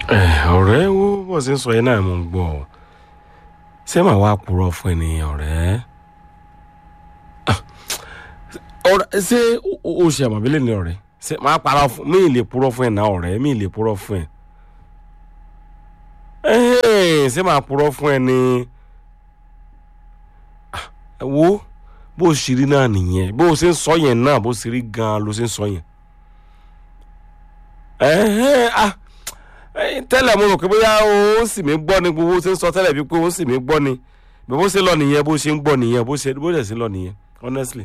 ọ̀rẹ́ wo bó ṣe ń sọ yẹn náà mo ń gbọ́ ọ ṣé màá wá purọ́ fún ẹ ní ọ̀rẹ́ Ah, ọ̀rẹ́ ṣé o- o ṣe àmọ̀bílẹ̀ ní ọ̀rẹ́ ṣé màá para fún mi ì lè purọ́ fún ẹ náà ọ̀rẹ́ mi ì lè purọ́ fún ẹ Ẹ̀hẹ́n, ṣé màá purọ́ fún ẹ ní Ah, wo bó o ṣe rí náà nìyẹn bó o ṣe ń sọ yẹn náà bó o ṣe rí gan-an ló ṣe ń sọ yẹn ẹ̀hẹ́n, ah ẹ̀yin tẹ́lẹ̀ mo rò pé bóyá ó ń sì mí gbọ́ ni gbogbo ṣe ń sọ tẹ́lẹ̀ bíi pé ó ń sì mí gbọ́ ni bí bó ṣe lọ nìyẹn bó ṣe ń gbọ́ nìyẹn bó ṣe bó ṣe sí lọ nìyẹn honestly.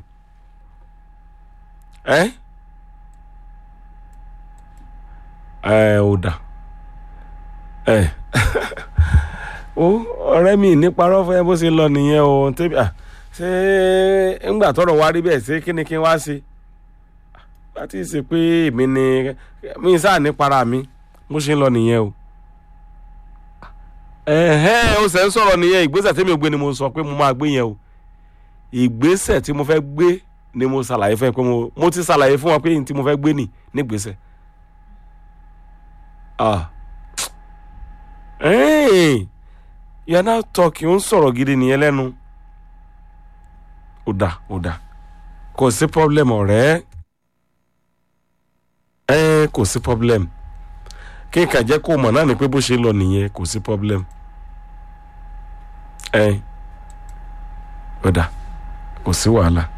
ẹ ẹ ò dà ẹ ó ọ̀rẹ́ mi ní parọ́ fún ẹ bó ṣe lọ nìyẹn o tẹ́bi à ṣé ńgbà tọrọ wá rí bẹ́ẹ̀ ṣé kí ni kí n wá ṣe láti ṣe pé èmi ni mi sáà ní para mi bó ṣe ń lọ nìyẹn o. ẹ̀hẹ́n ó ṣe ń sọ̀rọ̀ nìyẹn ìgbésẹ̀ tí mi ò gbé ni mo sọ pé mo máa gbé yẹn o ìgbésẹ̀ tí mo fẹ́ gbé ni mo ṣàlàyé fún ẹ pé mo mo ti ṣàlàyé fún wọn pé n tí mo fẹ́ gbé nì nígbésẹ̀. ah ẹ̀ẹ́n you are now talking ó ń sọ̀rọ̀ gidi nìyẹn lẹ́nu ó dà ó dà kò sí problem ọ̀rẹ́ ẹ kò sí problem kí n kà jẹ́ kó mọ̀ náà ni pé bó ṣe ń lọ nìyẹn kò sí problem ẹ ó dà kò sí wàhálà